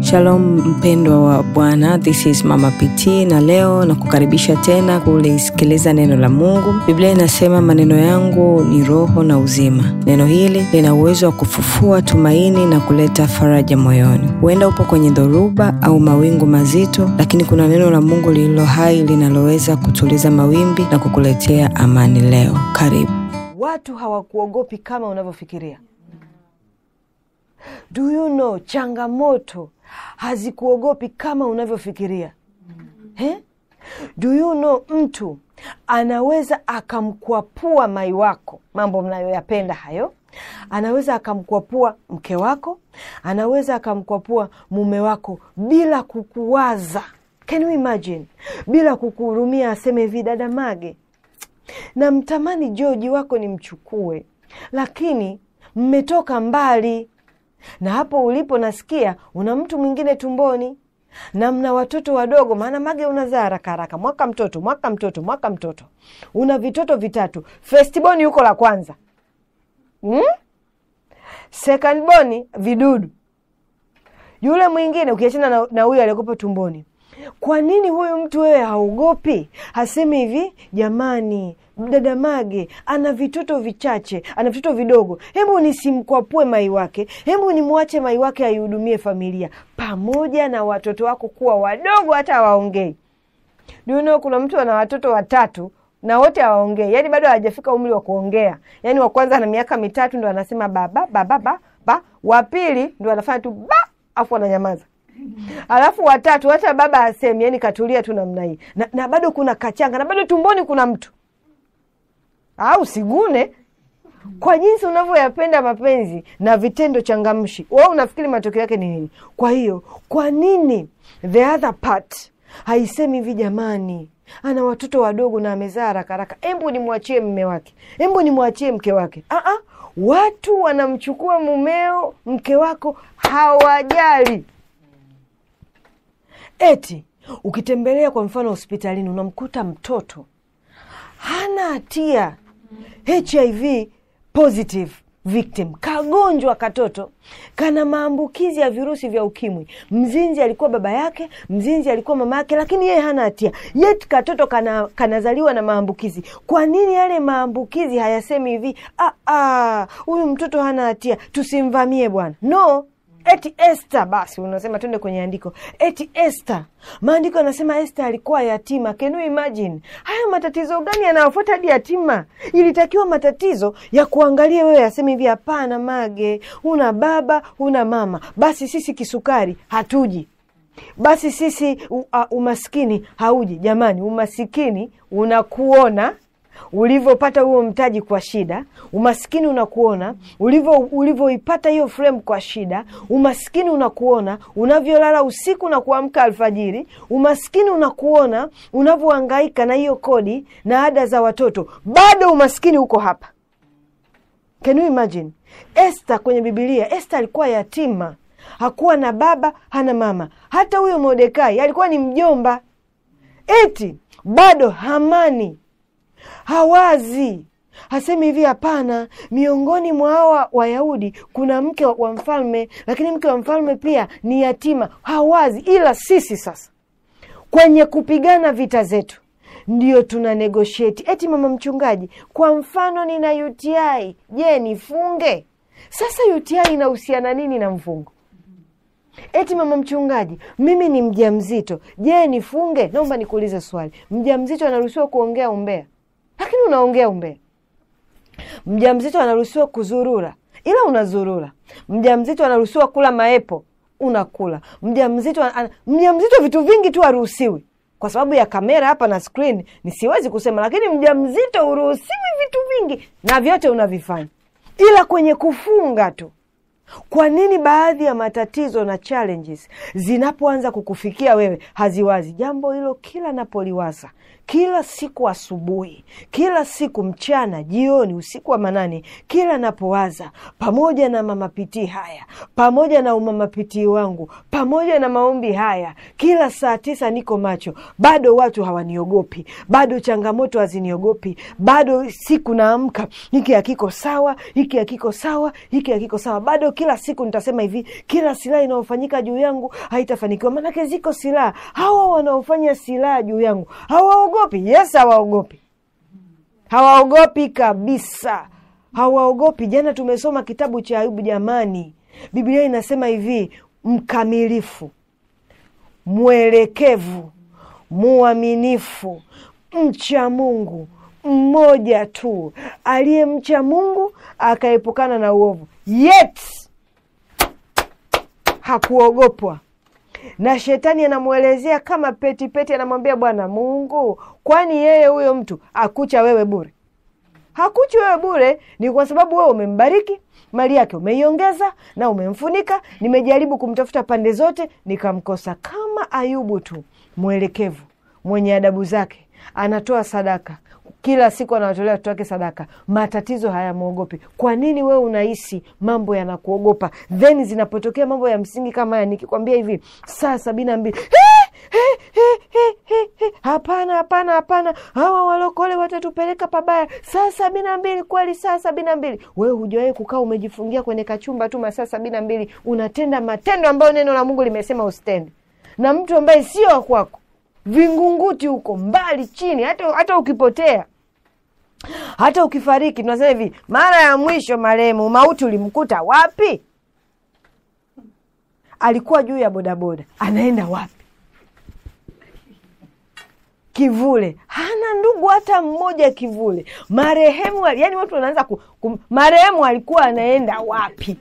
Shalom mpendwa wa Bwana, this is Mama PT na leo na kukaribisha tena kulisikiliza neno la Mungu. Biblia inasema maneno yangu ni roho na uzima. Neno hili lina uwezo wa kufufua tumaini na kuleta faraja moyoni. Huenda upo kwenye dhoruba au mawingu mazito, lakini kuna neno la Mungu lililo hai linaloweza kutuliza mawimbi na kukuletea amani leo. Karibu. Watu hawakuogopi kama unavyofikiria. Do you know, changamoto hazikuogopi kama unavyofikiria. He? Do you know, mtu anaweza akamkwapua mai wako, mambo mnayoyapenda hayo, anaweza akamkwapua mke wako, anaweza akamkwapua mume wako bila kukuwaza. Can you imagine? Bila kukuhurumia, aseme hivi, dada Mage, namtamani Joji wako nimchukue, lakini mmetoka mbali na hapo ulipo nasikia una mtu mwingine tumboni na mna watoto wadogo, maana Mage unazaa haraka haraka, mwaka mtoto mwaka mtoto mwaka mtoto, una vitoto vitatu. Firstborn yuko la kwanza hmm? Secondborn vidudu, yule mwingine ukiachana na huyu aliyekupa tumboni. Kwa nini huyu mtu wewe haogopi? Hasemi hivi, jamani, dada Mage ana vitoto vichache, ana vitoto vidogo, hebu nisimkwapue mai wake, hebu nimwache mai wake aihudumie familia, pamoja na watoto wako kuwa wadogo, hata hawaongei. Duno, kuna mtu ana watoto watatu na wote hawaongei, yaani bado hawajafika umri wa kuongea. Yaani wa kwanza ana miaka mitatu ndo anasema baba baba ba ba, wa pili ndo anafanya tu ba, afu ananyamaza alafu watatu hata baba asemi, yani katulia tu namna hii na, na bado kuna kachanga na bado tumboni kuna mtu au sigune. Kwa jinsi unavyoyapenda mapenzi na vitendo changamshi, wewe unafikiri matokeo yake ni nini? Kwa hiyo kwa nini the other part haisemi hivi, jamani, ana watoto wadogo na amezaa haraka haraka, embu nimwachie mme wake, embu nimwachie mke wake. Aa, watu wanamchukua mumeo, mke wako hawajali Eti ukitembelea kwa mfano hospitalini unamkuta mtoto hana hatia, HIV positive victim, kagonjwa katoto kana maambukizi ya virusi vya ukimwi. Mzinzi alikuwa baba yake, mzinzi alikuwa mama yake, lakini yeye hana hatia, yet katoto kana kanazaliwa na maambukizi. Kwa nini yale maambukizi hayasemi hivi, huyu mtoto hana hatia, tusimvamie bwana? No, Eti Esther, basi unasema twende kwenye andiko. Eti Esther, maandiko anasema Esther alikuwa yatima. Can you imagine? Haya matatizo gani yanayofuata hadi yatima? Ilitakiwa matatizo ya kuangalia wewe, aseme hivi, hapana Mage, una baba una mama, basi sisi kisukari hatuji, basi sisi u, uh, umaskini hauji. Jamani, umasikini unakuona ulivyopata huo mtaji kwa shida, umaskini unakuona ulivyo ulivyoipata hiyo frame kwa shida, umaskini unakuona unavyolala usiku na kuamka alfajiri, umaskini unakuona unavyohangaika na hiyo kodi na ada za watoto, bado umaskini uko hapa. Can you imagine? Esther kwenye Bibilia, Esther alikuwa yatima, hakuwa na baba, hana mama. Hata huyo Mordekai alikuwa ni mjomba, eti bado Hamani hawazi hasemi hivi, hapana, miongoni mwa hawa Wayahudi kuna mke wa mfalme, lakini mke wa mfalme pia ni yatima. Hawazi. Ila sisi sasa kwenye kupigana vita zetu ndio tuna negotiate. Eti mama mchungaji, kwa mfano nina UTI, je, nifunge? Sasa UTI inahusiana nini na mfungo? Eti mama mchungaji, mimi ni mjamzito, je, nifunge? Naomba nikuulize swali, mjamzito anaruhusiwa kuongea umbea lakini unaongea umbea. Mjamzito anaruhusiwa kuzurura, ila unazurura. Mjamzito anaruhusiwa kula maepo, unakula. Mjamzito an... mjamzito vitu vingi tu haruhusiwi kwa sababu ya kamera hapa na screen, ni siwezi kusema, lakini mjamzito huruhusiwi vitu vingi na vyote unavifanya, ila kwenye kufunga tu. Kwa nini baadhi ya matatizo na challenges zinapoanza kukufikia wewe haziwazi? Jambo hilo kila napoliwaza kila siku asubuhi, kila siku mchana, jioni, usiku wa manane, kila napowaza, pamoja na mamapitii haya, pamoja na umamapitii wangu, pamoja na maombi haya, kila saa tisa niko macho, bado watu hawaniogopi, bado changamoto haziniogopi, bado siku naamka, hiki hakiko sawa, hiki hakiko sawa, hiki hakiko sawa, bado kila siku nitasema hivi kila silaha inayofanyika juu yangu haitafanikiwa maanake ziko silaha hawa wanaofanya silaha juu yangu hawaogopi yes hawaogopi hawaogopi kabisa hawaogopi jana tumesoma kitabu cha ayubu jamani biblia inasema hivi mkamilifu mwelekevu muaminifu mcha mungu mmoja tu aliyemcha mungu akaepukana na uovu yet hakuogopwa na shetani anamwelezea kama petipeti peti, anamwambia bwana mungu kwani yeye huyo mtu akucha wewe bure hakuchi wewe bure ni kwa sababu wewe umembariki mali yake umeiongeza na umemfunika nimejaribu kumtafuta pande zote nikamkosa kama ayubu tu mwelekevu mwenye adabu zake anatoa sadaka kila siku anawatolea watoto wake sadaka matatizo hayamwogopi kwa nini wewe unahisi mambo yanakuogopa then zinapotokea mambo ya msingi kama haya nikikwambia hivi saa sabini na mbili hapana hapana hapana hawa walokole watatupeleka pabaya saa sabini na mbili kweli saa sabini na mbili wewe hujawahi kukaa umejifungia kwenye kachumba tu masaa sabini na mbili unatenda matendo ambayo neno la mungu limesema usitende na mtu ambaye sio wa kwako vingunguti huko mbali chini hata, hata ukipotea hata ukifariki tunasema hivi mara ya mwisho marehemu mauti ulimkuta wapi alikuwa juu ya bodaboda anaenda wapi kivule hana ndugu hata mmoja kivule marehemu yani watu wanaanza ku, ku, marehemu alikuwa anaenda wapi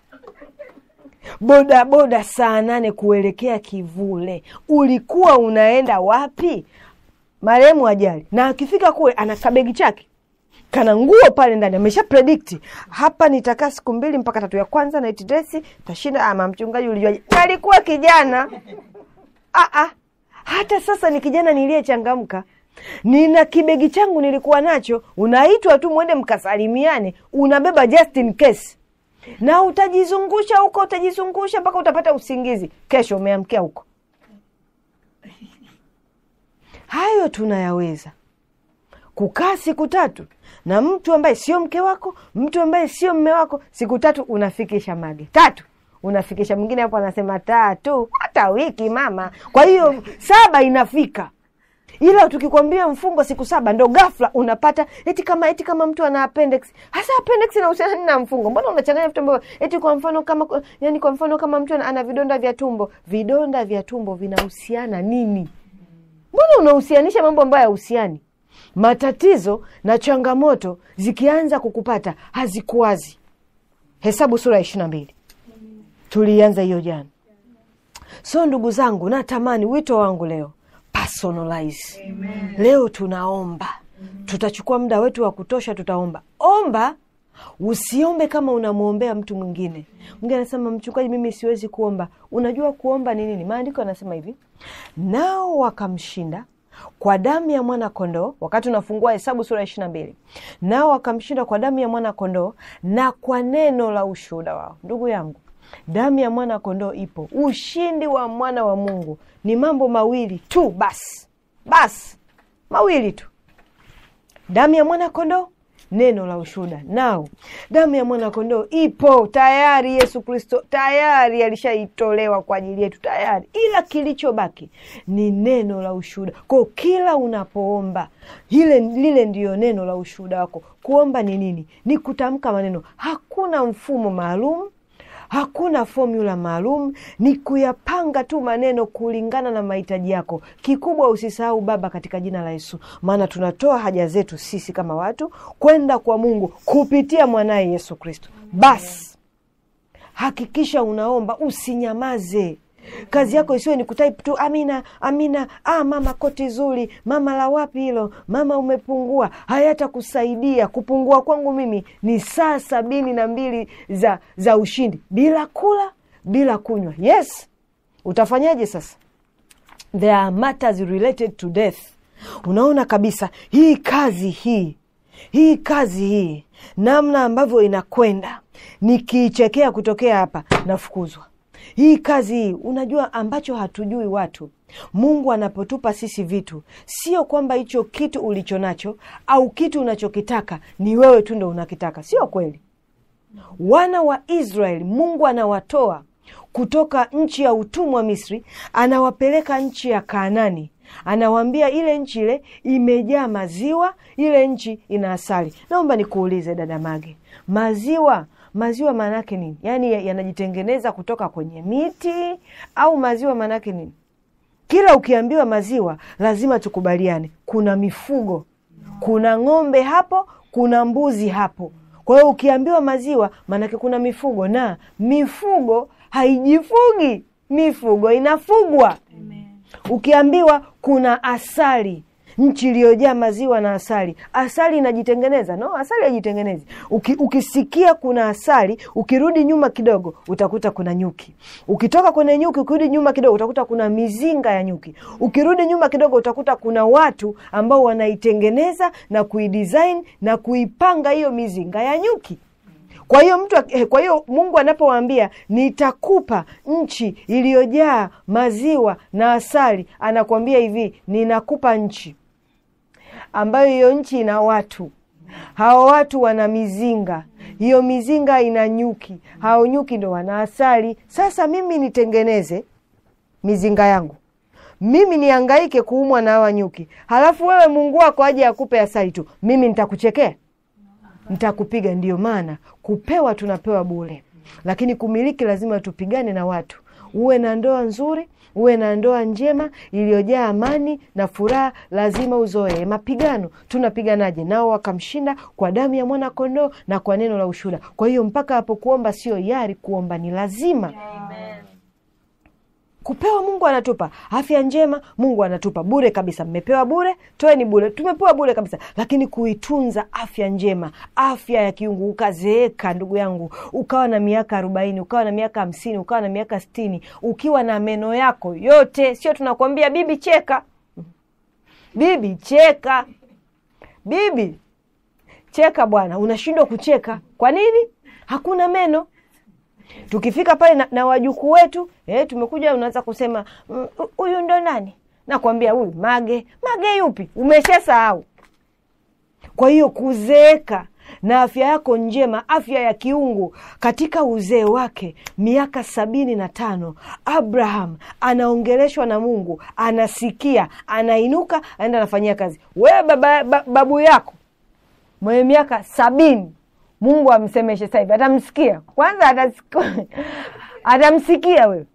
bodaboda saa nane kuelekea kivule ulikuwa unaenda wapi marehemu ajali na akifika kule ana kabegi chake kana nguo pale ndani amesha predikti hapa nitakaa siku mbili mpaka tatu ya kwanza night dress tashinda ama mchungaji ulijuaje alikuwa kijana Aa, hata sasa ni kijana niliyechangamka nina kibegi changu nilikuwa nacho unaitwa tu mwende mkasalimiane unabeba just in case na utajizungusha huko utajizungusha mpaka utapata usingizi kesho umeamkia huko hayo tunayaweza kukaa siku tatu na mtu ambaye sio mke wako mtu ambaye sio mme wako siku tatu unafikisha mage tatu unafikisha mwingine hapo anasema tatu hata wiki mama kwa hiyo saba inafika ila tukikwambia mfungo siku saba ndo ghafla unapata eti kama eti kama mtu ana appendix hasa appendix inahusiana nini na mfungo mbona unachanganya vitu ambavyo eti kwa mfano kama yani kwa mfano kama mtu ana, ana vidonda vya tumbo vidonda vya tumbo vinahusiana nini mbona unahusianisha mambo ambayo hayahusiani matatizo na changamoto zikianza kukupata hazikuwazi hesabu sura ya ishiri na mbili tulianza hiyo jana so ndugu zangu natamani wito wangu leo personalize Amen. leo tunaomba Amen. tutachukua muda wetu wa kutosha tutaomba omba usiombe kama unamwombea mtu mwingine mwingine anasema mchungaji mimi siwezi kuomba unajua kuomba ni nini maandiko anasema hivi nao wakamshinda kwa damu ya mwana kondoo wakati unafungua hesabu sura ya ishiri na mbili nao wakamshinda kwa damu ya mwana kondoo na kwa neno la ushuhuda wao ndugu yangu damu ya mwana kondoo ipo ushindi wa mwana wa mungu ni mambo mawili tu basi basi mawili tu damu ya mwana kondoo neno la ushuhuda nao damu ya mwana kondoo ipo tayari yesu kristo tayari alishaitolewa kwa ajili yetu tayari ila kilichobaki ni neno la ushuhuda kwao kila unapoomba ile lile ndiyo neno la ushuhuda wako kuomba ni nini ni kutamka maneno hakuna mfumo maalum hakuna fomula maalum ni kuyapanga tu maneno kulingana na mahitaji yako kikubwa usisahau baba katika jina la yesu maana tunatoa haja zetu sisi kama watu kwenda kwa mungu kupitia mwanaye yesu kristo basi hakikisha unaomba usinyamaze kazi yako isiwe ni kutype tu amina amina ah, mama koti zuri mama la wapi hilo mama umepungua hayatakusaidia kupungua kwangu mimi ni saa sabini na mbili za za ushindi bila kula bila kunywa yes utafanyaje sasa there are matters related to death unaona kabisa hii kazi hii hii kazi hii namna ambavyo inakwenda nikiichekea kutokea hapa nafukuzwa hii kazi hii unajua ambacho hatujui watu mungu anapotupa sisi vitu sio kwamba hicho kitu ulicho nacho au kitu unachokitaka ni wewe tu ndo unakitaka sio kweli wana wa Israeli, Mungu anawatoa kutoka nchi ya utumwa wa Misri, anawapeleka nchi ya Kaanani. Anawaambia ile nchi ile imejaa maziwa, ile nchi ina asali. Naomba nikuulize dada Mage, maziwa maziwa maana yake nini? Yaani yanajitengeneza kutoka kwenye miti au maziwa maana yake nini? Kila ukiambiwa maziwa lazima tukubaliane, kuna mifugo, kuna ng'ombe hapo, kuna mbuzi hapo. Kwa hiyo ukiambiwa maziwa, maanake kuna mifugo, na mifugo haijifugi, mifugo inafugwa. Ukiambiwa kuna asali, nchi iliyojaa maziwa na asali, asali inajitengeneza? No, asali haijitengenezi. Uki, ukisikia kuna asali, ukirudi nyuma kidogo utakuta kuna nyuki. Ukitoka kwenye nyuki, ukirudi nyuma kidogo utakuta kuna mizinga ya nyuki. Ukirudi nyuma kidogo utakuta kuna watu ambao wanaitengeneza na kuidesign na kuipanga hiyo mizinga ya nyuki. Kwa hiyo mtu, eh, kwa hiyo Mungu anapowaambia nitakupa nchi iliyojaa maziwa na asali, anakuambia hivi, ninakupa nchi ambayo hiyo nchi ina watu hao watu wana mizinga, hiyo mizinga ina nyuki, hao nyuki ndo wana asali. Sasa mimi nitengeneze mizinga yangu, mimi niangaike kuumwa na hawa nyuki, halafu wewe Mungu wako aje akupe asali tu, mimi nitakuchekea? Nitakupiga. Ndiyo maana kupewa tunapewa bure, lakini kumiliki lazima tupigane na watu. Uwe na ndoa nzuri, uwe na ndoa njema iliyojaa amani na furaha, lazima uzoee mapigano. Tunapiganaje nao? Wakamshinda kwa damu ya mwana kondoo na kwa neno la ushuhuda. Kwa hiyo mpaka hapo kuomba sio yari, kuomba ni lazima. Kupewa Mungu anatupa afya njema, Mungu anatupa bure kabisa. Mmepewa bure, toeni bure, tumepewa bure kabisa. Lakini kuitunza afya njema, afya ya kiungu, ukazeeka ndugu yangu, ukawa na miaka arobaini, ukawa na miaka hamsini, ukawa na miaka sitini, ukiwa na meno yako yote, sio tunakwambia bibi cheka, bibi cheka, bibi cheka bwana, unashindwa kucheka. Kwa nini? Hakuna meno tukifika pale na, na wajukuu wetu eh, tumekuja unaanza kusema huyu ndo nani? Nakwambia huyu Mage. Mage yupi? Umeshasahau. Kwa hiyo kuzeeka na afya yako njema, afya ya kiungu katika uzee wake, miaka sabini na tano, Abraham anaongeleshwa na Mungu, anasikia, anainuka, anaenda anafanyia kazi. Wewe baba, ba, babu yako mwenye miaka sabini Mungu amsemeshe sasa hivi, atamsikia kwanza? Atasikia, atamsikia wewe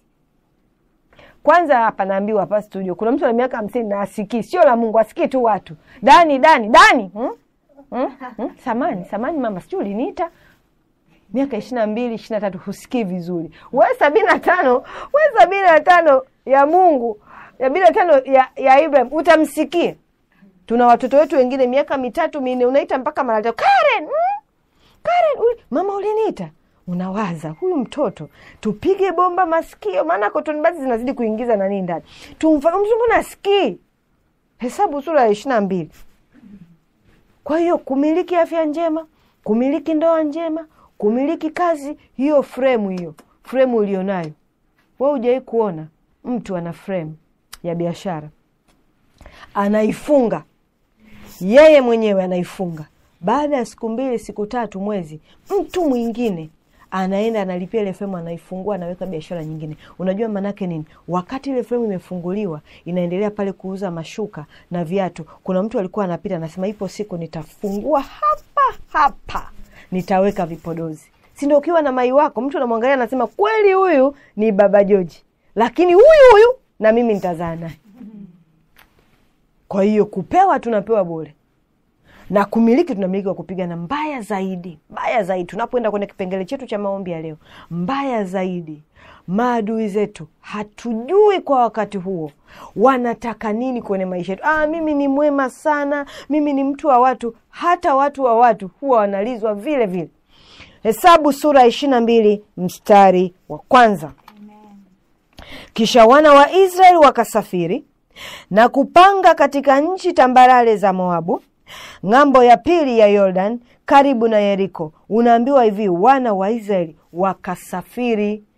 kwanza. Hapa naambiwa hapa studio kuna mtu ana miaka hamsini na asikii, sio la Mungu, asikii tu watu. Dani, Dani, Dani, hmm? Hmm? Hmm? Samani, samani mama, sijui uliniita miaka ishirini na mbili ishirini na tatu husikii vizuri. We sabini na tano we sabini na tano ya Mungu sabini na tano ya, ya Ibrahim utamsikia. Tuna watoto wetu wengine miaka mitatu minne, unaita mpaka mara tatu, Karen hmm? Karen uli, mama uliniita. Unawaza huyu mtoto tupige bomba masikio, maana cotton buds zinazidi kuingiza nani ndani, tumfanye mtu mbona asikii. Hesabu sura ya ishirini na mbili. Kwa hiyo kumiliki afya njema, kumiliki ndoa njema, kumiliki kazi hiyo, fremu hiyo fremu ulionayo we, hujawai kuona mtu ana fremu ya biashara anaifunga yeye mwenyewe anaifunga baada ya siku mbili, siku tatu, mwezi, mtu mwingine anaenda analipia ile fremu, anaifungua, anaweka biashara nyingine. Unajua maanake nini? Wakati ile fremu imefunguliwa, inaendelea pale kuuza mashuka na viatu, kuna mtu alikuwa anapita, anasema ipo siku nitafungua hapa hapa, nitaweka vipodozi. Si ndio? Ukiwa na mai wako, mtu anamwangalia, anasema kweli, huyu ni baba Joji, lakini huyu huyu na mimi nitazaa naye. Kwa hiyo kupewa, tunapewa bure na kumiliki tunamiliki kwa kupigana. Mbaya zaidi, mbaya zaidi, tunapoenda kwenye kipengele chetu cha maombi ya leo, mbaya zaidi, maadui zetu hatujui kwa wakati huo wanataka nini kwenye maisha yetu. Ah, mimi ni mwema sana, mimi ni mtu wa watu. Hata watu wa watu huwa wanalizwa vile vile. Hesabu sura ya ishirini na mbili mstari wa kwanza. Kisha wana wa Israeli wakasafiri na kupanga katika nchi tambarare za Moabu ng'ambo ya pili ya Yordan karibu na Yeriko. Unaambiwa hivi, wana wa Israeli wakasafiri.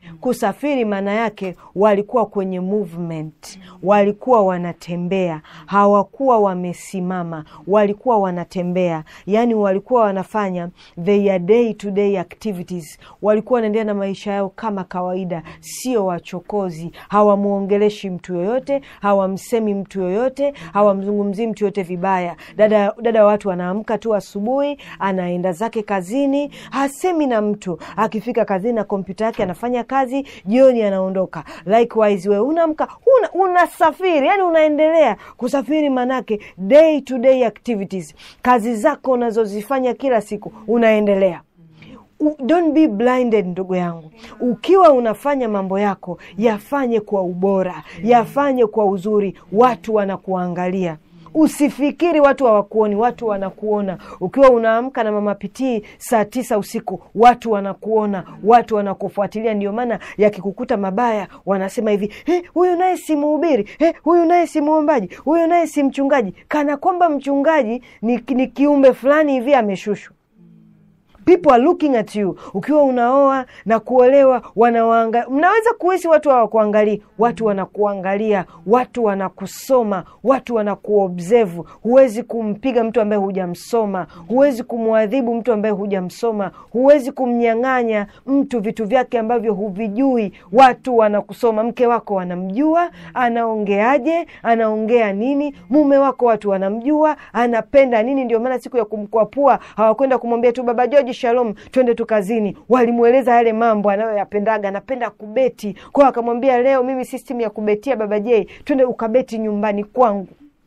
kusafiri maana yake walikuwa kwenye movement walikuwa wanatembea hawakuwa wamesimama walikuwa wanatembea yaani walikuwa wanafanya their day to day activities walikuwa wanaendelea na maisha yao kama kawaida sio wachokozi hawamwongeleshi mtu yoyote hawamsemi mtu yoyote hawamzungumzii mtu yoyote vibaya dada dada watu anaamka tu asubuhi anaenda zake kazini hasemi na mtu akifika kazini na kompyuta yake anafanya kazi jioni anaondoka likewise wewe unaamka una, unasafiri yani unaendelea kusafiri manake day to day activities kazi zako unazozifanya kila siku unaendelea U- don't be blinded ndugu yangu ukiwa unafanya mambo yako yafanye kwa ubora yafanye kwa uzuri watu wanakuangalia usifikiri watu hawakuoni watu wanakuona ukiwa unaamka na mama pitii saa tisa usiku watu wanakuona watu wanakufuatilia ndio maana yakikukuta mabaya wanasema hivi "Eh, huyu naye si mhubiri Eh, huyu naye si mwombaji huyu naye si mchungaji kana kwamba mchungaji ni, ni kiumbe fulani hivi ameshushwa people are looking at you ukiwa unaoa na kuolewa wanawaanga mnaweza kuhisi watu hawakuangalii watu wanakuangalia watu wanakusoma watu wanakuobserve huwezi kumpiga mtu ambaye hujamsoma huwezi kumwadhibu mtu ambaye hujamsoma huwezi kumnyang'anya mtu vitu vyake ambavyo huvijui watu wanakusoma mke wako wanamjua anaongeaje anaongea nini mume wako watu wanamjua anapenda nini ndio maana siku ya kumkwapua hawakwenda kumwambia tu baba joji shalom twende tu kazini walimweleza yale mambo anayoyapendaga anapenda kubeti kwao akamwambia leo mimi system ya kubetia baba j twende ukabeti nyumbani kwangu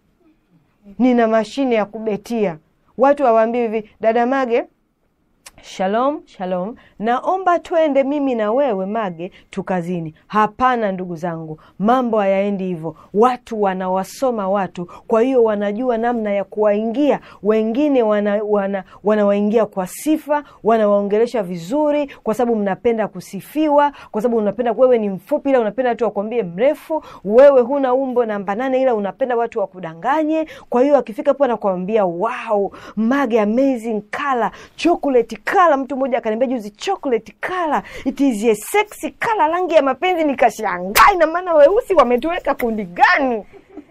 nina mashine ya kubetia watu hawaambii hivi dada mage shalom shalom naomba twende mimi na wewe mage tukazini hapana ndugu zangu mambo hayaendi hivyo watu wanawasoma watu kwa hiyo wanajua namna ya kuwaingia wengine wanawaingia wana, wanawaingia kwa sifa wanawaongelesha vizuri kwa sababu mnapenda kusifiwa kwa sababu unapenda wewe ni mfupi ila unapenda watu wakwambie mrefu wewe huna umbo namba nane ila unapenda watu wakudanganye kwa hiyo akifika po anakwambia wow mage amazing color chocolate color mtu mmoja akaniambia juzi chocolate color it is a sexy color rangi ya mapenzi nikashangaa ina maana weusi wametuweka kundi gani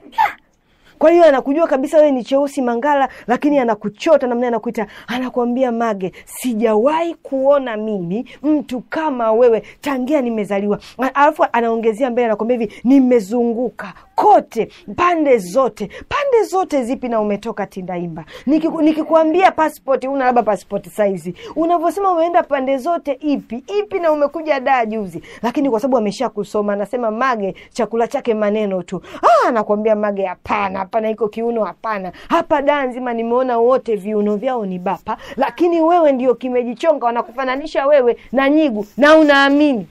kwa hiyo anakujua kabisa wewe ni cheusi mangala lakini anakuchota namna anakuita anakwambia mage sijawahi kuona mimi mtu kama wewe tangia nimezaliwa A- alafu anaongezea mbele anakwambia hivi nimezunguka kote pande zote pande zote zipi na umetoka tindaimba Nikiku- nikikwambia passport una labda passport saizi unavyosema umeenda pande zote ipi ipi na umekuja daa juzi lakini kwa sababu amesha kusoma anasema mage chakula chake maneno tu ah, anakwambia mage hapana hapana iko kiuno hapana hapa daa nzima nimeona wote viuno vyao ni bapa lakini wewe ndio kimejichonga wanakufananisha wewe na nyigu na unaamini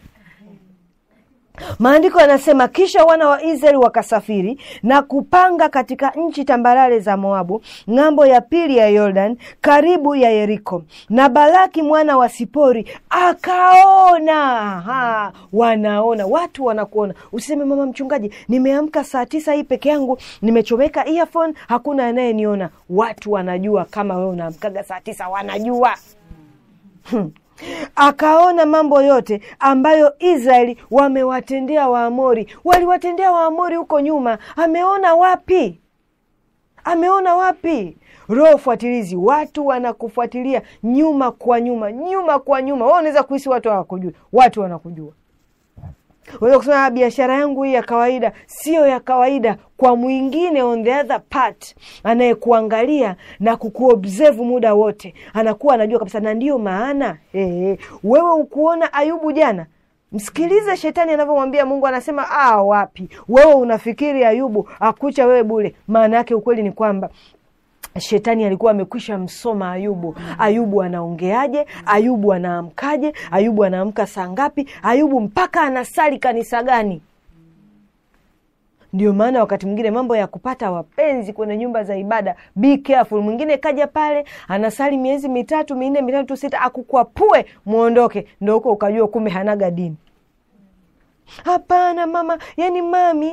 maandiko yanasema kisha wana wa israeli wakasafiri na kupanga katika nchi tambarare za moabu ng'ambo ya pili ya yordan karibu ya yeriko na balaki mwana wa sipori akaona ha, wanaona watu wanakuona usiseme mama mchungaji nimeamka saa tisa hii peke yangu nimechomeka earphone hakuna anayeniona watu wanajua kama wewe unaamkaga saa tisa wanajua Hmm. akaona mambo yote ambayo israeli wamewatendea waamori waliwatendea waamori huko nyuma ameona wapi ameona wapi roho fuatilizi watu wanakufuatilia nyuma kwa nyuma nyuma kwa nyuma wa unaweza kuhisi watu hawakujua watu wanakujua unaweza kusema "Ah, biashara yangu hii ya kawaida sio ya kawaida kwa mwingine on the other part anayekuangalia na kukuobserve muda wote anakuwa anajua kabisa na ndiyo maana eh, wewe ukuona ayubu jana msikilize shetani anavyomwambia mungu anasema ah wapi wewe unafikiri ayubu akucha wewe bule maana yake ukweli ni kwamba shetani alikuwa amekwisha msoma ayubu ayubu anaongeaje ayubu anaamkaje ayubu anaamka saa ngapi ayubu mpaka anasali kanisa gani ndio maana wakati mwingine mambo ya kupata wapenzi kwenye nyumba za ibada be careful mwingine kaja pale anasali miezi mitatu minne mitatu sita akukwapue mwondoke ndo huko ukajua kumbe hanaga dini hapana mama yani mami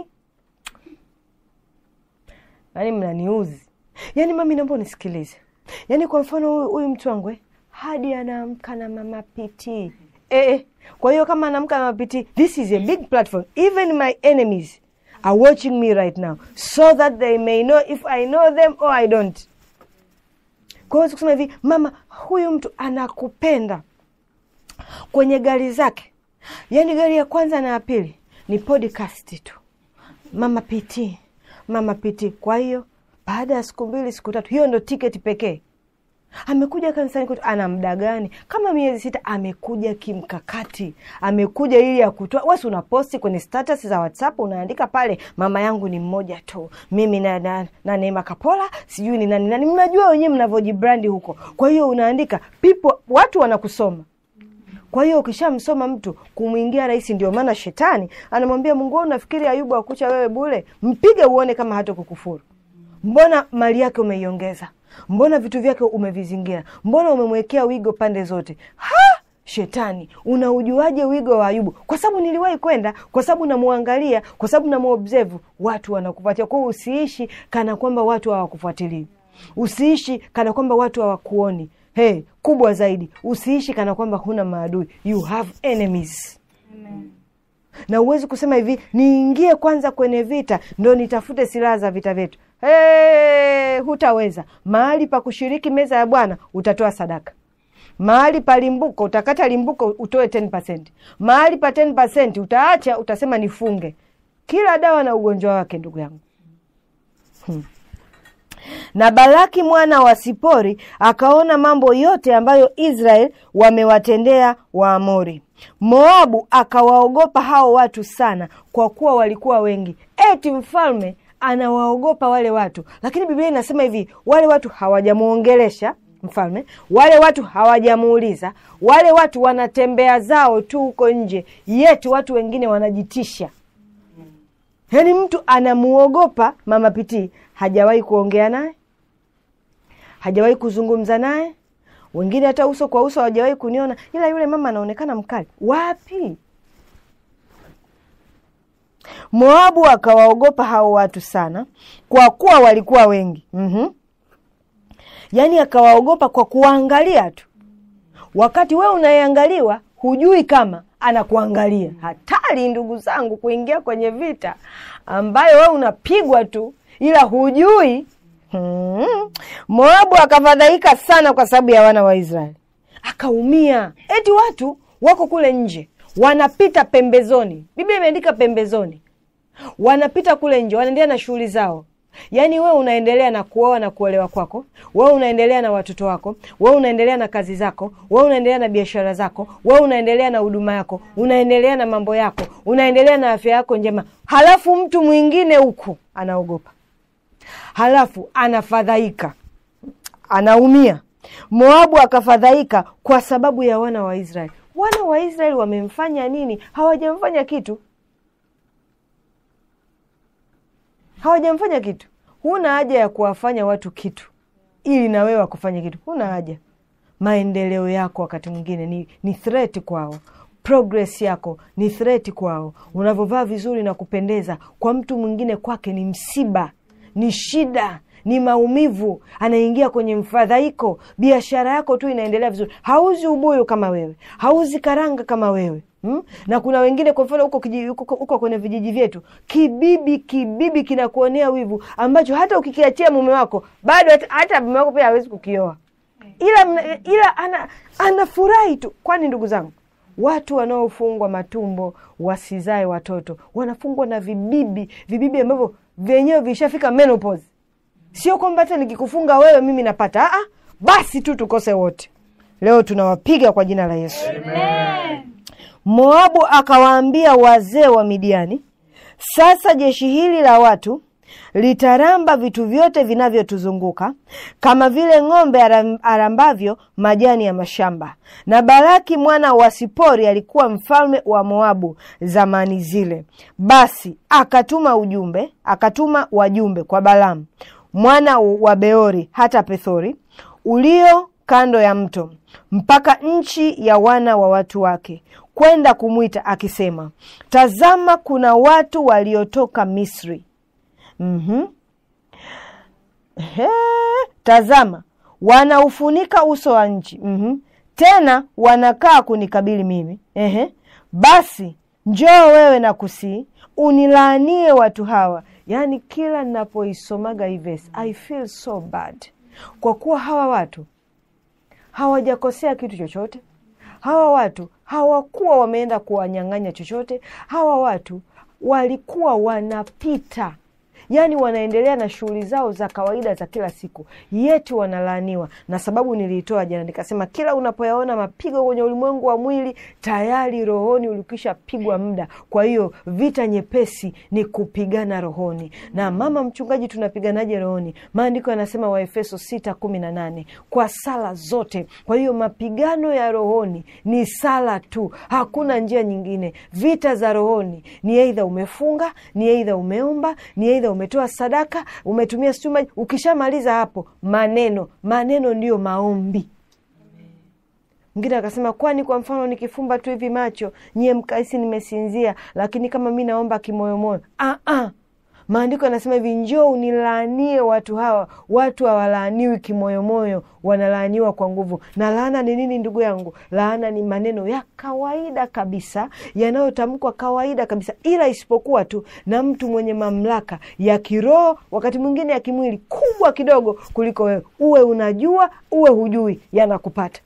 yani mnaniuzi yaani mami naomba unisikilize yaani kwa mfano huyu- huyu mtu wangu eh, hadi anaamka na mama piti eh, eh. kwa hiyo kama anamka mapiti this is a big platform even my enemies are watching me right now so that they may know if i know them or i don't kwa hiyo kusema hivi mama huyu mtu anakupenda kwenye gari zake yaani gari ya kwanza na ya pili ni podcast tu mama pt mama pt kwa hiyo baada ya siku mbili siku tatu hiyo ndo tiketi pekee amekuja kanisani kwetu ana muda gani kama miezi sita amekuja kimkakati amekuja ili ya kutoa wasi unaposti kwenye status za whatsapp unaandika pale mama yangu ni mmoja tu mimi na, na, na neema kapola sijui ni nani nani mnajua wenyewe mnavyojibrandi huko kwa hiyo unaandika people watu wanakusoma kwa hiyo ukishamsoma mtu kumwingia rahisi ndio maana shetani anamwambia mungu wewe unafikiri ayubu akucha wewe bule mpige uone kama hata kukufuru mbona mali yake umeiongeza mbona vitu vyake umevizingira mbona umemwekea wigo pande zote ha shetani unaujuaje wigo wa ayubu kwa sababu niliwahi kwenda kwa sababu namwangalia kwa sababu namuobserve watu wanakufuatia kwao usiishi kana kwamba watu hawakufuatilii usiishi kana kwamba watu hawakuoni hey, kubwa zaidi usiishi kana kwamba huna maadui you have enemies na uwezi kusema hivi niingie kwanza kwenye vita ndo nitafute silaha za vita vyetu hey, hutaweza mahali pa kushiriki meza ya bwana utatoa sadaka mahali pa limbuko utakata limbuko utoe 10%. mahali pa 10% utaacha utasema nifunge kila dawa na ugonjwa wake ndugu yangu hmm. na balaki mwana wa sipori akaona mambo yote ambayo israel wamewatendea waamori moabu akawaogopa hao watu sana kwa kuwa walikuwa wengi eti mfalme anawaogopa wale watu lakini biblia inasema hivi wale watu hawajamwongelesha mfalme wale watu hawajamuuliza wale watu wanatembea zao tu huko nje yetu watu wengine wanajitisha yaani mtu anamuogopa mama pitii hajawahi kuongea naye hajawahi kuzungumza naye wengine hata uso kwa uso hawajawahi kuniona ila yule mama anaonekana mkali wapi moabu akawaogopa hao watu sana kwa kuwa walikuwa wengi mm-hmm. yaani akawaogopa kwa kuwaangalia tu wakati wewe unayeangaliwa hujui kama anakuangalia hatari ndugu zangu kuingia kwenye vita ambayo wewe unapigwa tu ila hujui hmm. moabu akafadhaika sana kwa sababu ya wana wa israeli akaumia eti watu wako kule nje wanapita pembezoni biblia imeandika pembezoni wanapita kule nje wanaendelea na shughuli zao yaani wewe unaendelea na kuoa na kuolewa kwako wewe unaendelea na watoto wako wewe unaendelea na kazi zako wewe unaendelea na biashara zako wewe unaendelea na huduma yako unaendelea na mambo yako unaendelea na afya yako njema halafu mtu mwingine huku anaogopa halafu anafadhaika anaumia moabu akafadhaika kwa sababu ya wana wa israeli wana wa israeli wamemfanya nini hawajamfanya kitu hawajamfanya kitu huna haja ya kuwafanya watu kitu ili na wewe wakufanya kitu huna haja maendeleo yako wakati mwingine ni, ni threat kwao progress yako ni threat kwao unavyovaa vizuri na kupendeza kwa mtu mwingine kwake ni msiba ni shida ni maumivu anaingia kwenye mfadhaiko biashara yako tu inaendelea vizuri hauzi ubuyu kama wewe hauzi karanga kama wewe Hmm? na kuna wengine kwa mfano huko kiji- huko huko kwenye vijiji vyetu kibibi kibibi kinakuonea wivu ambacho hata ukikiachia mume wako bado hata, hata mume wako pia hawezi kukioa ila mna- ila ana anafurahi tu kwani ndugu zangu watu wanaofungwa matumbo wasizae watoto wanafungwa na vibibi vibibi ambavyo vyenyewe vishafika menopause sio kwamba hata nikikufunga wewe mimi napata Aa, basi tu tukose wote leo tunawapiga kwa jina la yesu moabu akawaambia wazee wa midiani sasa jeshi hili la watu litaramba vitu vyote vinavyotuzunguka kama vile ng'ombe aram- arambavyo majani ya mashamba na baraki mwana wa sipori alikuwa mfalme wa moabu zamani zile basi akatuma ujumbe akatuma wajumbe kwa balamu mwana wa beori hata pethori ulio kando ya mto mpaka nchi ya wana wa watu wake kwenda kumwita akisema tazama kuna watu waliotoka misri mm-hmm. He, tazama wanaufunika uso wa nchi mm-hmm. tena wanakaa kunikabili mimi. Ehe, basi njoo wewe na kusii unilaanie watu hawa. Yaani kila ninapoisomaga hii verse, I feel so bad, kwa kuwa hawa watu hawajakosea kitu chochote. Hawa watu hawakuwa wameenda kuwanyang'anya chochote. Hawa watu walikuwa wanapita, yaani wanaendelea na shughuli zao za kawaida za kila siku, yeti wanalaaniwa. Na sababu niliitoa jana, nikasema kila unapoyaona mapigo kwenye ulimwengu wa mwili, tayari rohoni ulikwisha pigwa muda. Kwa hiyo vita nyepesi ni kupigana rohoni. Na mama mchungaji, tunapiganaje rohoni? Maandiko yanasema Waefeso sita kumi na nane kwa sala zote. Kwa hiyo mapigano ya rohoni ni sala tu, hakuna njia nyingine. Vita za rohoni ni eidha umefunga, ni eidha umeomba, ni eidha umetoa sadaka, umetumia stuma. Ukishamaliza hapo, maneno maneno ndiyo maombi. Mwingine akasema, kwani kwa mfano nikifumba tu hivi macho nyie mkaisi nimesinzia, lakini kama mi naomba kimoyomoyo. Ah, ah. Maandiko yanasema hivi, njoo unilaanie watu hawa. Watu hawalaaniwi kimoyomoyo, wanalaaniwa kwa nguvu. Na laana ni nini, ndugu yangu? Laana ni maneno ya kawaida kabisa yanayotamkwa kawaida kabisa, ila isipokuwa tu na mtu mwenye mamlaka ya kiroho, wakati mwingine ya kimwili, kubwa kidogo kuliko wewe. Uwe unajua uwe hujui, yanakupata.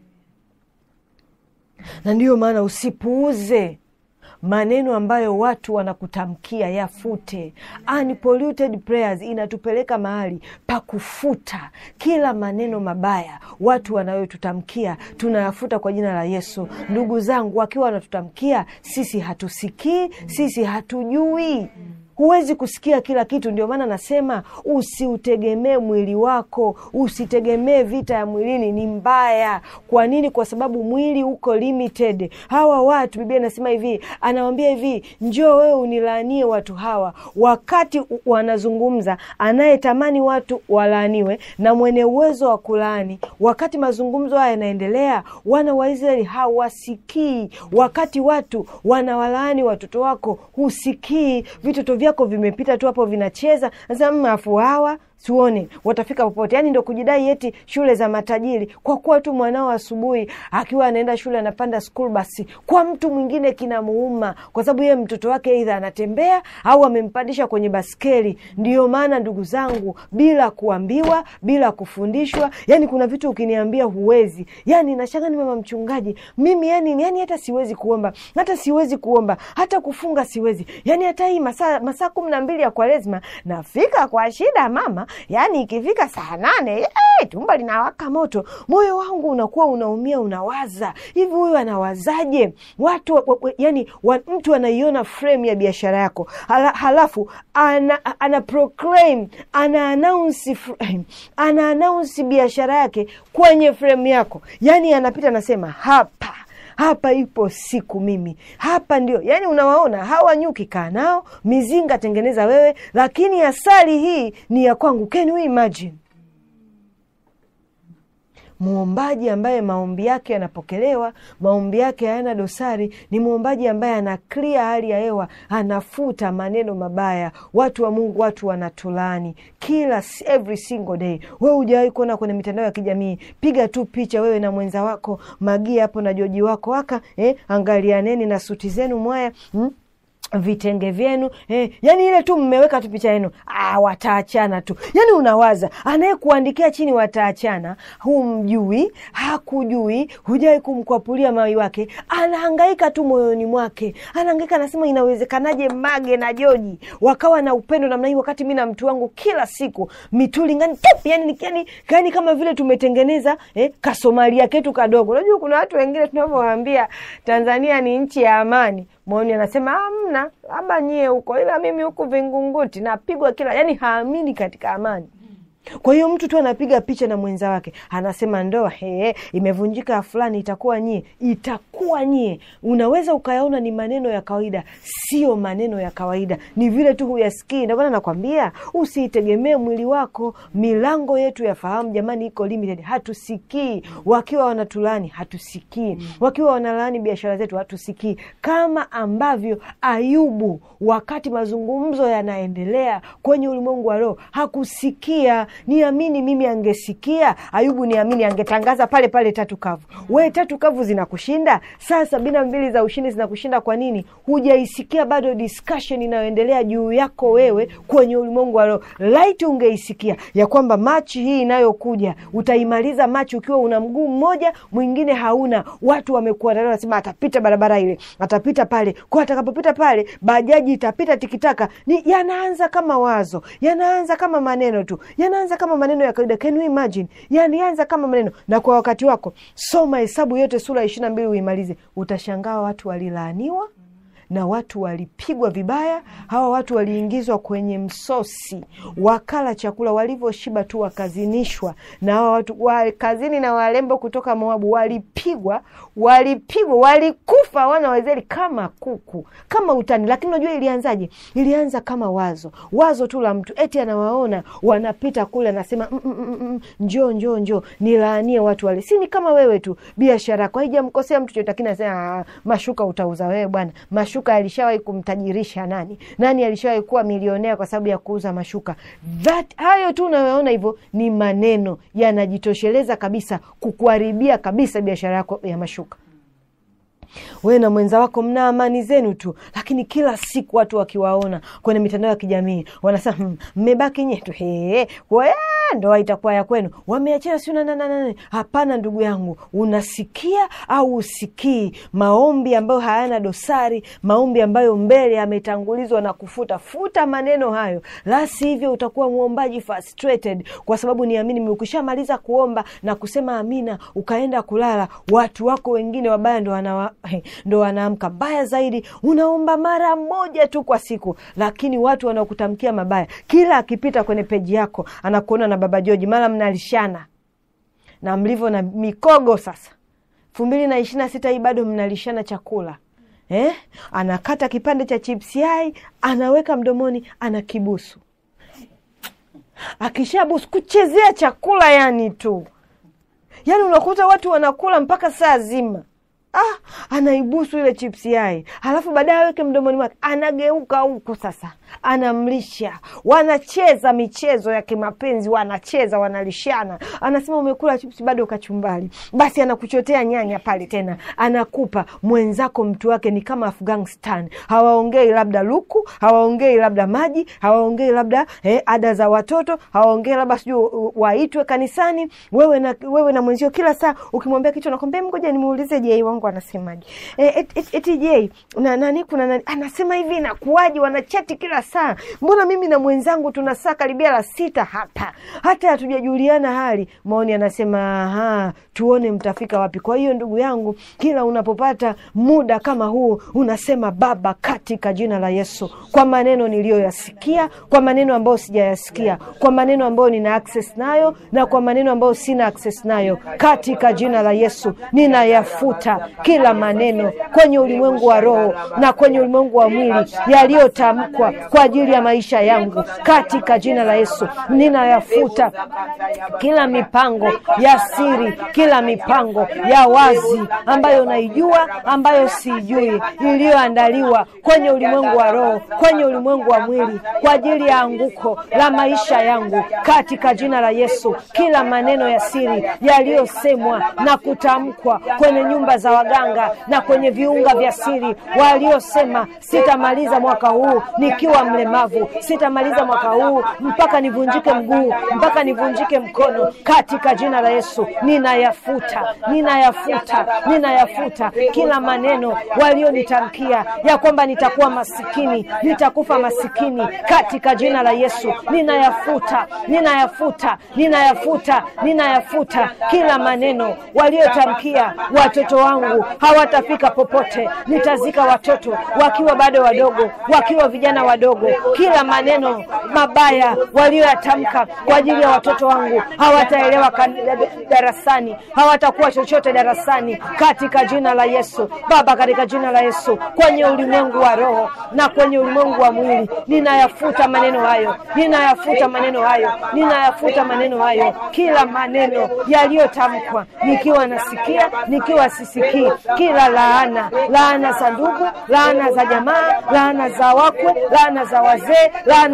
Na ndiyo maana usipuuze maneno ambayo watu wanakutamkia, yafute. Unpolluted prayers inatupeleka mahali pa kufuta kila maneno mabaya watu wanayotutamkia, tunayafuta kwa jina la Yesu. Ndugu zangu, wakiwa wanatutamkia sisi hatusikii, sisi hatujui Huwezi kusikia kila kitu. Ndio maana nasema usiutegemee mwili wako, usitegemee vita ya mwilini, ni mbaya. Kwa nini? Kwa sababu mwili uko limited. Hawa watu, Biblia inasema hivi, anawambia hivi, njoo wewe unilaanie watu hawa. Wakati wanazungumza, anayetamani watu walaaniwe na mwenye uwezo wa kulaani, wakati mazungumzo haya yanaendelea, wana wa Israeli hawasikii. Wakati watu wanawalaani watoto wako, husikii. Vitoto vyako vimepita tu hapo vinacheza. Sasa mafu hawa tuone watafika popote. Yani ndo kujidai eti shule za matajiri, kwa kuwa tu mwanao asubuhi akiwa anaenda shule anapanda school basi, kwa mtu mwingine kinamuuma, kwa sababu yeye mtoto wake aidha anatembea au amempandisha kwenye baskeli. Ndiyo maana ndugu zangu, bila kuambiwa, bila kufundishwa, yani kuna vitu ukiniambia huwezi, yani nashanga ni mama mchungaji mimi, yani yani hata siwezi kuomba, hata siwezi kuomba, hata kufunga siwezi, yani hata hii masaa masaa kumi na mbili ya Kwaresma nafika kwa shida mama Yaani ikifika saa nane hey, tumbo linawaka moto, moyo wangu unakuwa unaumia, unawaza hivi, huyu anawazaje? Watu wa, wa, yani wa, mtu anaiona frame ya biashara yako hala, halafu ana, ana proclaim ana announce ana announce biashara yake kwenye frame yako, yani anapita anasema hapa hapa ipo siku mimi hapa ndio. Yani unawaona hawa nyuki, kaa nao, mizinga tengeneza wewe, lakini asali hii ni ya kwangu. Can you imagine? Mwombaji ambaye maombi yake yanapokelewa, maombi yake hayana dosari, ni mwombaji ambaye ana clear hali ya hewa, anafuta maneno mabaya. Watu wa Mungu, watu wanatulaani kila every single day. Wewe hujawahi kuona kwenye mitandao ya kijamii? Piga tu picha wewe na mwenza wako Magia hapo na Joji wako aka eh, angalianeni na suti zenu mwaya hmm? vitenge vyenu eh, yani ile tu mmeweka tu picha yenu, ah, wataachana tu. Yani unawaza anayekuandikia chini wataachana, humjui, hakujui, hujawai kumkwapulia mawi wake, anahangaika tu moyoni mwake, anahangaika anasema, inawezekanaje Mage na Joji wakawa na upendo namna hii, wakati mi na mtu wangu kila siku mitulingani tup, yani, yani, yani kama vile tumetengeneza eh, kasomalia ketu kadogo. Unajua kuna watu wengine tunavyowaambia Tanzania ni nchi ya amani Maoni anasema amna, labda nyie huko, ila mimi huku Vingunguti napigwa kila, yani haamini katika amani. Kwa hiyo mtu tu anapiga picha na mwenza wake anasema ndoa he, imevunjika fulani, itakuwa nyie, itakuwa nyie. Unaweza ukayaona ni maneno ya kawaida, sio maneno ya kawaida, ni vile tu huyasikii. Ndio maana nakwambia usiitegemee mwili wako. Milango yetu ya fahamu jamani, iko limited, hatusikii. Wakiwa wanatulani hatusikii, wakiwa wanalaani biashara zetu hatusikii, kama ambavyo Ayubu wakati mazungumzo yanaendelea kwenye ulimwengu wa roho hakusikia niamini mimi angesikia ayubu niamini angetangaza pale pale tatu kavu we tatu kavu zinakushinda saa sabini na mbili za ushindi zinakushinda kwa nini hujaisikia bado discussion inayoendelea juu yako wewe kwenye ulimwengu wa roho laiti ungeisikia ya kwamba machi hii inayokuja utaimaliza machi ukiwa una mguu mmoja mwingine hauna watu wamekuwa nasema atapita barabara ile atapita pale kwa atakapopita pale bajaji itapita tikitaka ni yanaanza kama wazo yanaanza kama maneno tu yanaanza kama maneno ya kawaida can you imagine yanaanza kama maneno na kwa wakati wako soma hesabu yote sura ya ishiri na mbili uimalize utashangaa watu walilaaniwa na watu walipigwa vibaya. Hawa watu waliingizwa kwenye msosi, wakala chakula, walivyoshiba tu wakazinishwa. Na hawa watu wa kazini na walembo kutoka Moabu walipigwa, walipigwa, walikufa wana wa Israeli kama kuku, kama utani. Lakini unajua ilianzaje? Ilianza kama wazo, wazo tu la mtu, eti anawaona wanapita kule, anasema mm, mm, mm, mm, njoo njoo njoo, nilaanie watu wale. Si ni kama wewe tu, biashara yako haijamkosea mtu chochote, lakini anasema "Ah, mashuka utauza wewe bwana. Mashuka alishawahi kumtajirisha nani? Nani alishawahi kuwa milionea kwa sababu ya kuuza mashuka? That, hayo tu unayoona hivyo ni maneno yanajitosheleza kabisa kukuharibia kabisa biashara yako ya mashuka wewe na mwenza wako mna amani zenu tu, lakini kila siku watu wakiwaona kwenye mitandao ya kijamii wanasema "Hmm, mmebaki nyetu he we ndoa itakuwa ya kwenu, wameachana siu na nani na nani." Hapana ndugu yangu, unasikia au usikii maombi ambayo hayana dosari, maombi ambayo mbele yametangulizwa na kufuta futa maneno hayo, la sivyo utakuwa mwombaji frustrated, kwa sababu niamini, ukishamaliza kuomba na kusema amina, ukaenda kulala, watu wako wengine wabaya ndo wana ndo wanaamka. Mbaya zaidi, unaomba mara moja tu kwa siku, lakini watu wanaokutamkia mabaya, kila akipita kwenye peji yako anakuona na baba Joji, mara mnalishana na mlivyo na mikogo sasa elfu mbili na ishirini na sita hii bado mnalishana chakula eh? Anakata kipande cha chips yai anaweka mdomoni, anakibusu. Akishabusu kuchezea chakula, yani tu yani unakuta watu wanakula mpaka saa zima. Ah, anaibusu ile chips yai, halafu baadaye aweke mdomoni mwake, anageuka huku sasa anamlisha. Wanacheza michezo ya kimapenzi, wanacheza wanalishana. Anasema umekula chips bado kachumbali, basi anakuchotea nyanya pale tena anakupa mwenzako. Mtu wake ni kama Afghanistan, hawaongei labda luku, hawaongei labda maji, hawaongei labda eh, ada za watoto, hawaongei labda sijui waitwe kanisani. Wewe na, wewe na mwenzio kila saa ukimwambia kitu nakwambia, ngoja nimuulize Jei wangu anasemaje? Eh, eti et, et, Jei na nani kuna nani anasema hivi, inakuwaje? Wanachati kila saa, mbona mimi na mwenzangu tuna saa karibia la sita hapa, hata hatujajuliana hali. Maoni anasema aha, tuone mtafika wapi. Kwa hiyo ndugu yangu, kila unapopata muda kama huu unasema Baba, katika jina la Yesu, kwa maneno niliyoyasikia, kwa maneno ambayo sijayasikia, kwa maneno ambayo nina access nayo na kwa maneno ambayo sina access nayo, katika jina la Yesu ninayafuta kila maneno kwenye ulimwengu wa roho na kwenye ulimwengu wa mwili yaliyotamkwa kwa ajili ya maisha yangu, katika jina la Yesu ninayafuta kila mipango ya siri, kila mipango ya wazi ambayo naijua, ambayo sijui, iliyoandaliwa kwenye ulimwengu wa roho, kwenye ulimwengu wa mwili kwa ajili ya anguko la maisha yangu, katika jina la Yesu. Kila maneno ya siri yaliyosemwa na kutamkwa kwenye nyumba za waganga na kwenye viunga vya siri, waliosema sitamaliza mwaka huu nikiwa mlemavu, sitamaliza mwaka huu mpaka nivunjike mguu, mpaka nivunjike mkono, katika jina la Yesu ninayafuta, ninayafuta, ninayafuta kila maneno walionitamkia ya kwamba nitakuwa masikini, nitakufa masikini, katika jina la Yesu ninayafuta, ninayafuta, ninayafuta, ninayafuta kila maneno waliotamkia watoto wangu hawatafika popote, nitazika watoto wakiwa bado wadogo, wakiwa vijana wadogo. Kila maneno mabaya walioyatamka kwa ajili ya watoto wangu hawataelewa kan- darasani, hawatakuwa chochote darasani, katika jina la Yesu. Baba, katika jina la Yesu, kwenye ulimwengu wa roho na kwenye ulimwengu wa mwili, ninayafuta maneno hayo, ninayafuta maneno hayo, ninayafuta maneno hayo, kila maneno yaliyotamkwa nikiwa nasikia, nikiwa sisikii, kila laana, laana za ndugu, laana za jamaa, laana za wakwe, laana za wazee, laana za mababa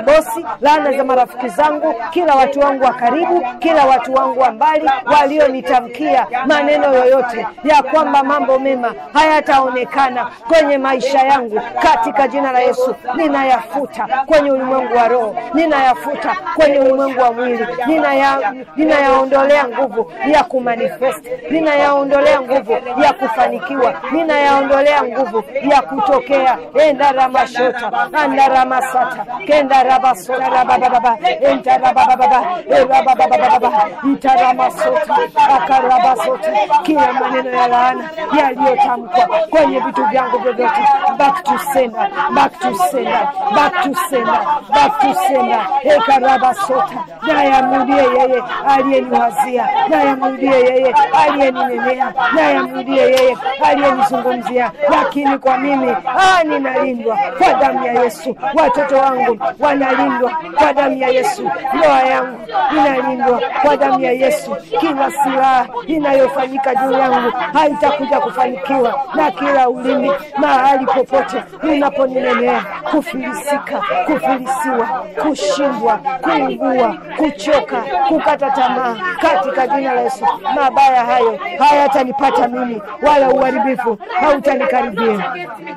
mabosi, laana za marafiki zangu, kila watu wangu wa karibu, kila watu wangu wa mbali walionitamkia maneno yoyote ya kwamba mambo mema hayataonekana kwenye maisha yangu, katika jina la Yesu ninayafuta kwenye ulimwengu wa roho, ninayafuta kwenye ulimwengu wa mwili, ninaya ninayaondolea nguvu ya kumanifest, ninayaondolea nguvu ya kufanikiwa, ninayaondolea nguvu ya kutokea. endaramashota andaramasata kendarabasota entarabababa erababababa ntaramasota akarabasota, kila maneno ya laana yaliyotamkwa kwenye vitu vyangu vyovyote, back to sender, back to sender, back to sender, back to sender, ekarabasota nayamrudie yeye aliyeniwazia, nayamrudie yeye aliyeninenea, nayamrudie yeye aliyenizungumzia. Lakini kwa mimi ah, ninalindwa kwa damu ya Yesu, watoto wangu wanalindwa kwa damu ya Yesu, ndoa yangu inalindwa kwa damu ya Yesu. Kila silaha inayofanyika juu yangu haitakuja kufanikiwa, na kila ulimi mahali popote unaponinenea kufilisika, kufilisiwa, kushindwa, kuugua, kuchoka, kukata tamaa, katika jina la Yesu, mabaya hayo hayatanipata mimi, wala uharibifu hautanikaribia.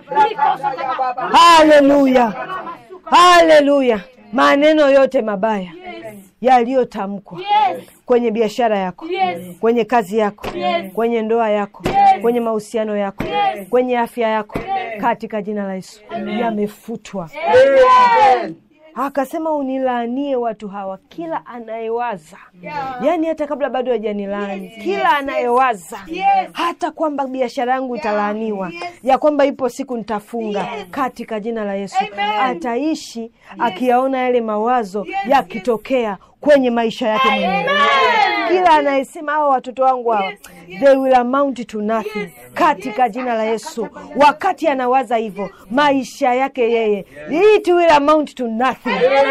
Haleluya, haleluya! Maneno yote mabaya yaliyotamkwa kwenye biashara yako, kwenye kazi yako, kwenye ndoa yako, kwenye mahusiano yako, kwenye afya yako, katika jina la Yesu yamefutwa. Akasema unilaanie watu hawa, kila anayewaza yaani, hata kabla bado hajanilaani, kila anayewaza hata kwamba biashara yangu italaaniwa, ya kwamba ipo siku nitafunga, katika jina la Yesu ataishi akiyaona yale mawazo yakitokea kwenye maisha yake mwenyewe. Kila anayesema hawa watoto wangu hawa they will amount to nothing, katika jina la Yesu. Wakati anawaza hivyo maisha yake yeye, it will amount to nothing.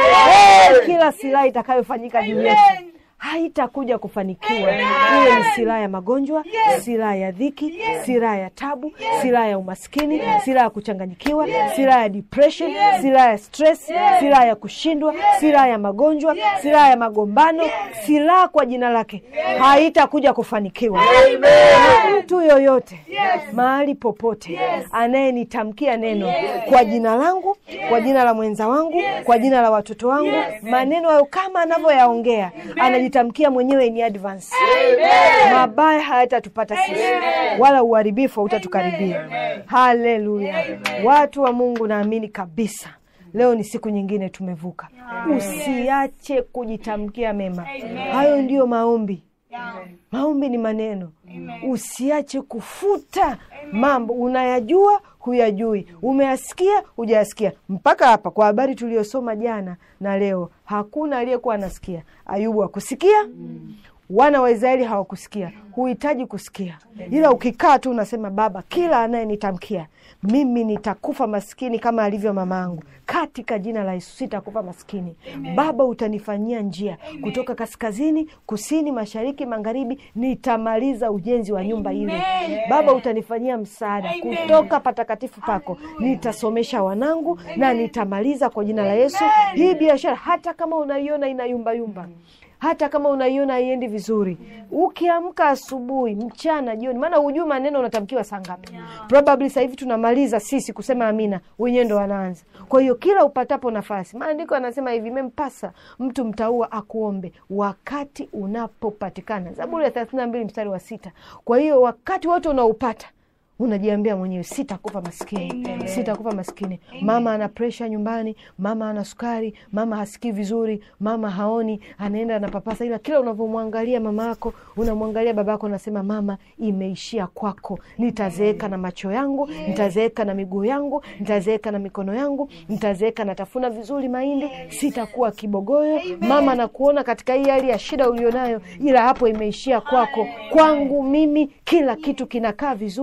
Eh, kila silaha itakayofanyika juu yetu haitakuja kufanikiwa. Iwe ni silaha ya magonjwa, silaha ya dhiki, silaha ya tabu, silaha ya umaskini, silaha ya kuchanganyikiwa, silaha ya depression, silaha ya stress, silaha ya kushindwa, silaha ya magonjwa, silaha ya magombano, silaha kwa jina lake haitakuja kufanikiwa. Mtu yoyote mahali popote anayenitamkia neno kwa jina langu, kwa jina la mwenza wangu, kwa jina la watoto wangu, maneno hayo kama anavyoyaongea anajitamkia mwenyewe in advance, mabaya hayatatupata sisi, wala uharibifu hautatukaribia. Haleluya! Watu wa Mungu, naamini kabisa leo ni siku nyingine tumevuka. Usiache kujitamkia mema, hayo ndiyo maombi. Maombi ni maneno. Usiache kufuta mambo unayajua, huyajui, umeyasikia, hujayasikia. Mpaka hapa kwa habari tuliyosoma jana na leo, hakuna aliyekuwa anasikia. Ayubu hakusikia, wana wa Israeli hawakusikia. Huhitaji kusikia, ila ukikaa tu unasema, Baba, kila anayenitamkia mimi nitakufa maskini kama alivyo mamangu, katika jina la Yesu sitakufa maskini. Baba, utanifanyia njia kutoka kaskazini, kusini, mashariki, magharibi, nitamaliza ujenzi wa nyumba ile. Baba, utanifanyia msaada kutoka patakatifu pako, nitasomesha wanangu na nitamaliza kwa jina la Yesu hii biashara, hata kama unaiona inayumbayumba hata kama unaiona haiendi vizuri, ukiamka asubuhi, mchana, jioni, maana hujui maneno unatamkiwa saa ngapi. Probably sasa hivi tunamaliza sisi kusema amina, wenyewe ndo wanaanza. Kwa hiyo kila upatapo nafasi, maandiko anasema hivi, imempasa mtu mtaua akuombe wakati unapopatikana, Zaburi ya thelathini na mbili mstari wa sita. Kwa hiyo wakati wote unaupata unajiambia mwenyewe sitakufa maskini, sitakufa maskini. Mama ana presha nyumbani, mama ana sukari, mama hasikii vizuri, mama haoni, anaenda anapapasa, ila kila unavyomwangalia mama yako, unamwangalia baba yako, unasema mama, imeishia kwako. Nitazeeka na macho yangu, nitazeeka na miguu yangu, nitazeeka na mikono yangu, nitazeeka natafuna vizuri mahindi, sitakuwa kibogoyo. Mama nakuona katika hii hali ya shida ulionayo, ila hapo imeishia kwako. Kwangu mimi kila kitu kinakaa vizuri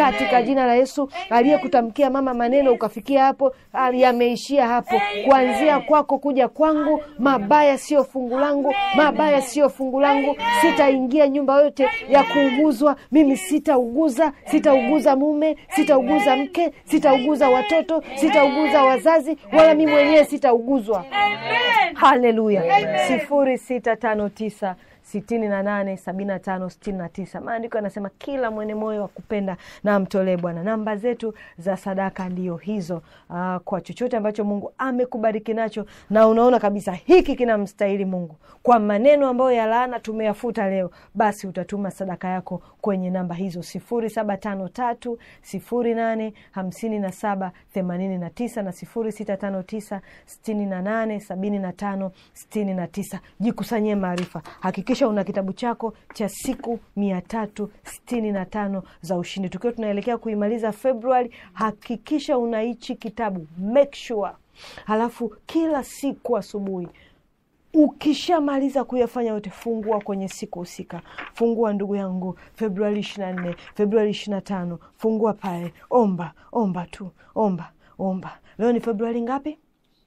katika jina la Yesu. Aliyekutamkia mama maneno ukafikia hapo, yameishia hapo. Kuanzia kwako kuja kwangu, mabaya sio fungu langu, mabaya sio fungu langu. Sitaingia nyumba yote ya kuuguzwa. Mimi sitauguza, sitauguza mume, sitauguza mke, sitauguza watoto, sitauguza wazazi, wala mimi mwenyewe sitauguzwa. Haleluya! sifuri sita tano tisa sitini na nane sabini na tano sitini na tisa. Maandiko yanasema kila mwenye moyo wa kupenda na amtolee Bwana. Namba zetu za sadaka ndiyo hizo. Aa, kwa chochote ambacho Mungu amekubariki nacho na unaona kabisa hiki kinamstahili Mungu, kwa maneno ambayo ya laana tumeyafuta leo, basi utatuma sadaka yako kwenye namba hizo sifuri saba tano tatu sifuri nane hamsini na saba themanini na tisa na sifuri sita tano tisa sitini na nane sabini na tano sitini na tisa. Jikusanyie maarifa, hakikisha una kitabu chako cha siku mia tatu sitini na tano za ushindi. Tukiwa tunaelekea kuimaliza Februari, hakikisha una hichi kitabu, make sure. Halafu kila siku asubuhi ukishamaliza kuyafanya yote, fungua kwenye siku husika. Fungua ndugu yangu, Februari ishirini na nne, Februari ishirini na tano, fungua pale, omba omba tu, omba omba. Leo ni Februari ngapi?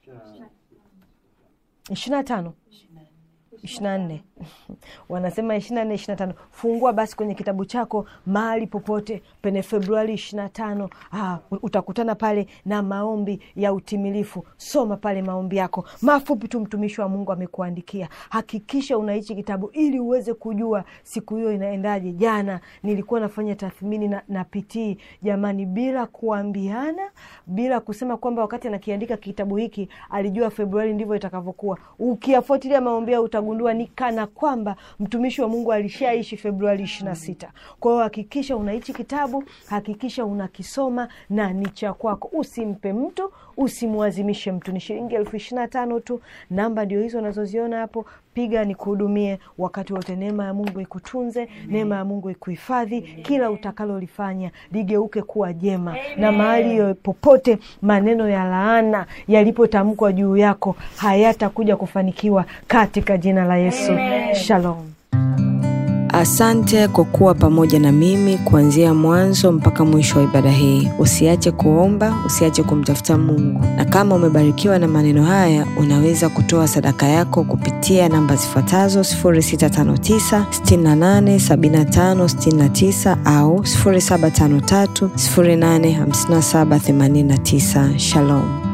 ishirini na tano ishirini na nne wanasema ishirini na nne ishirini na tano Fungua basi kwenye kitabu chako mahali popote pene Februari ishirini na tano ah, utakutana pale na maombi ya utimilifu. Soma pale maombi yako mafupi tu, mtumishi wa Mungu amekuandikia. Hakikisha unaichi kitabu ili uweze kujua siku hiyo inaendaje. Jana nilikuwa nafanya tathmini na, na pitii jamani, bila kuambiana, bila kusema kwamba wakati anakiandika kitabu hiki alijua Februari ndivyo itakavyokuwa. Ukiyafuatilia maombi yao utagundua ni kana kwamba mtumishi wa Mungu alishaishi Februari ishirini na sita. Kwa hiyo hakikisha unaichi kitabu, hakikisha unakisoma na ni cha kwako. Usimpe mtu, usimwazimishe mtu. Ni shilingi elfu ishirini na tano tu. Namba ndio hizo unazoziona hapo. Piga nikuhudumie wakati wote. Neema ya Mungu ikutunze, neema ya Mungu ikuhifadhi. Kila utakalolifanya ligeuke kuwa jema, na mahali popote maneno ya laana yalipotamkwa juu yako hayatakuja kufanikiwa katika jina la Yesu. Shalom. Asante kwa kuwa pamoja na mimi kuanzia mwanzo mpaka mwisho wa ibada hii. Usiache kuomba, usiache kumtafuta Mungu, na kama umebarikiwa na maneno haya, unaweza kutoa sadaka yako kupitia namba zifuatazo 0659 68 75 69 au 0753 085789. Shalom.